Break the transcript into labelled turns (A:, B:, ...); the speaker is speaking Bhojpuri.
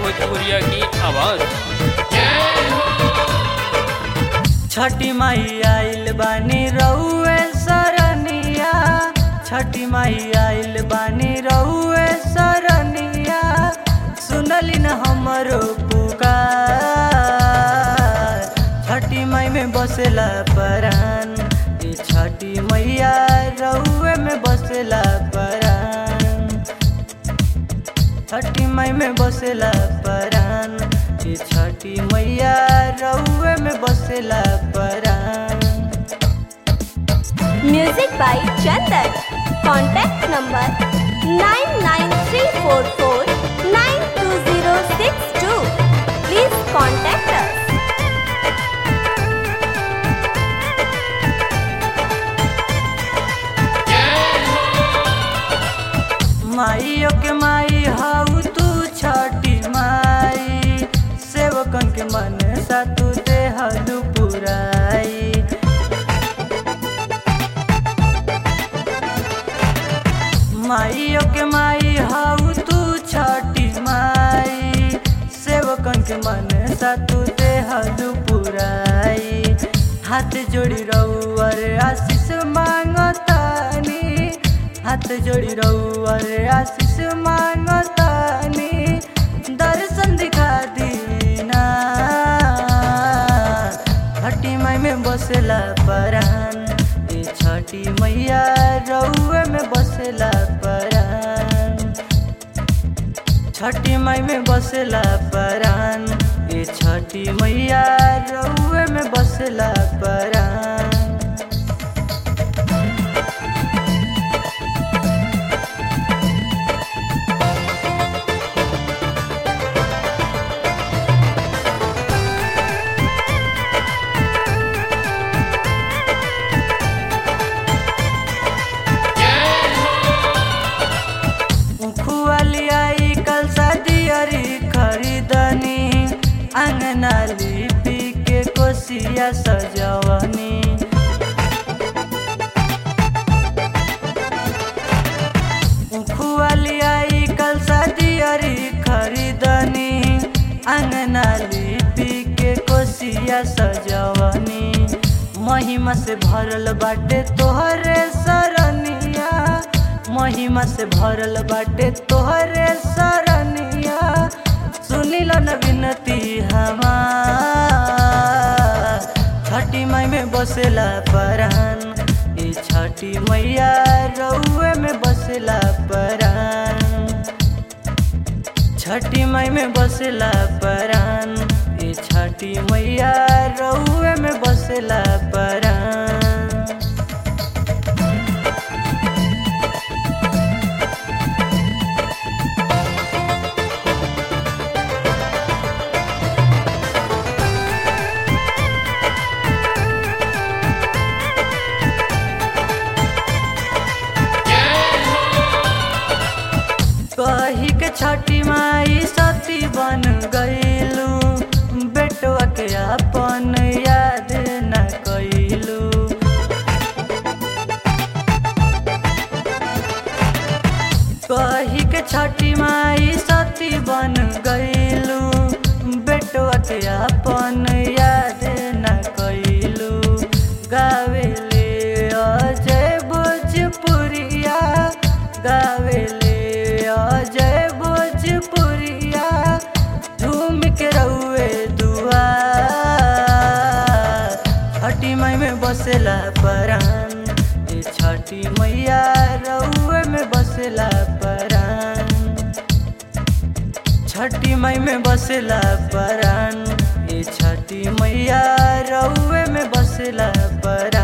A: भोजपुरिया की आवाज़
B: छठी माई आइल बानी रउए सरनिया छठी माई आइल बानी रउए सरनिया सुनली न हमरो पुकार छठी माई में बसेला परान ई छठी मैया रउए में बसेला परान छठी माई में बसेला परान ई छठी मैया रउए में बसेला परान
C: Music by Chandan. Contact number 99344920062. Please contact us.
B: माइयो के माई हाउ तू छठी माई सेवकन के मन सा तू देहलू पुराई माइयो के माई हाउ तू छठी माई सेवकन के मन सा तू देहलू पुराई हाथ जोड़ी रउअर आशीष मांगतानी हाथ जोड़ी रउअर आशीष मांगतानी दर्शन दिखा दीना छठी माई में बसेला परान ए छठी मैया रउए में बसेला परान छठी माई में बसेला परान ए छठी मैया रउए में बसेला परान खुआली आई कल सदियरी खरीदनी अंगना लिपि के कोसिया सजवनी खुआली आई कल सदियरी खरीदनी अंगना लिपि के कोसिया सजवनी महिमा से भरल बाटे तोहरे सरनिया महिमा से भरल बाटे तोहरे सरनिया सुनिल न विनती हमार छठी माई में बसेला परान ई छठी मैया रउए में बसेला परान छठी माई में बसेला परान ई छठी मैया रउए में बसेला परान कही के छठी माई सती बन गईलू बेटवा के अपन याद न कैलू कही के छठी माई सती बन गईलू बेटवा के अपन याद न कैलू गावेले अजय भोजपुरिया गावेले अजय भोजपुरिया झूम के रउए दुआ छठी माई में बसेला परान ए छठी मैया रउए में बसेला परान छठी माई में बसेला परान ए छठी मैया रउए में बसेला परान